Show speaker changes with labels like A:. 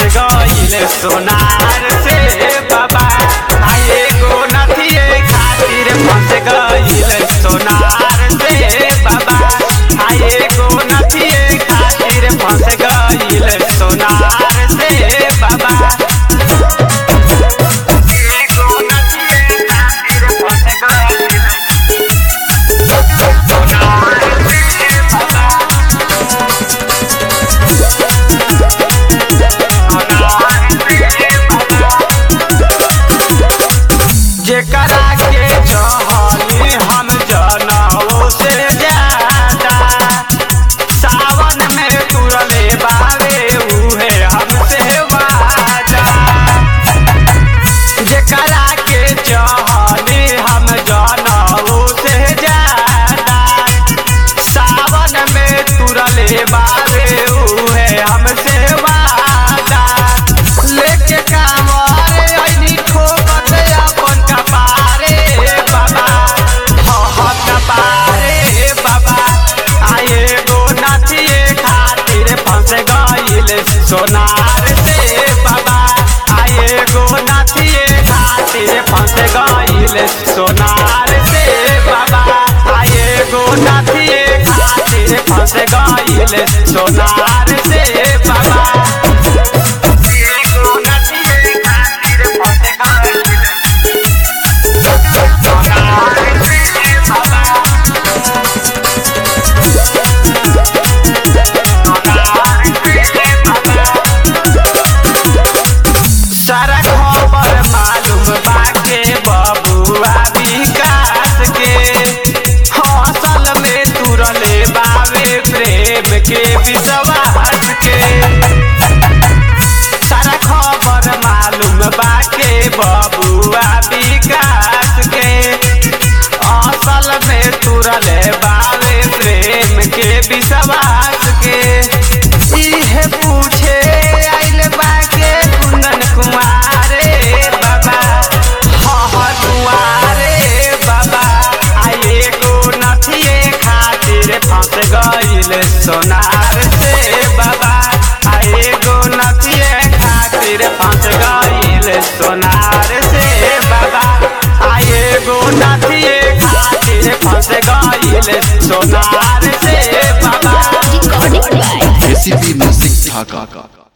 A: गईल सोनार से बाबा आए गो नथिए खातिर फंस गईल सोनार से बाबा आए गो नथिए खातिर फंस गईल सोनार से बाबा एगो नथिए खातिर फंस गईल सोनार से बाबा जेकरा के चाहनी हम जनाओ से ज्यादा सावन में तुरले बावे उहे हमसे वादा जेकरा के चाहनी हम जनाओ से ज्यादा सावन में तुरले बावे उहे हमसे वादा लेके कांवर आईनी ठोकत अपन कपारे बाबा ह ह कपारे बाबा आए गो नाचिए खातिर फंस गईल सोनार से बाबा आए गो नाचिए खातिर फंस गईल सोनार से बाबा आए गो नाचिए खातिर फंस गईल सोनार से बाबा एगो नथिए खातिर फंस गईल सोनार से बाबा सारा खबर मालूम बाके बबुआ विकास के हौसल में तुरले बावे प्रेम के विश्वास के सारा खबर मालूम बाके बबुआ विकास के असल में तुरले बावे प्रेम के विश्वास के इहे पूछे आइल बाके कुंदन कुमारे बाबा ह दुआरे बाबा आए गो नथिए खातिर फंस गईल सोनार से बाबा आए गो नथिए खातिर फंस गईल सोनार से बाबा आए गो नथिए खातिर फंस गईल सोनार से बाबा
B: recording by
C: ACP music Dhaka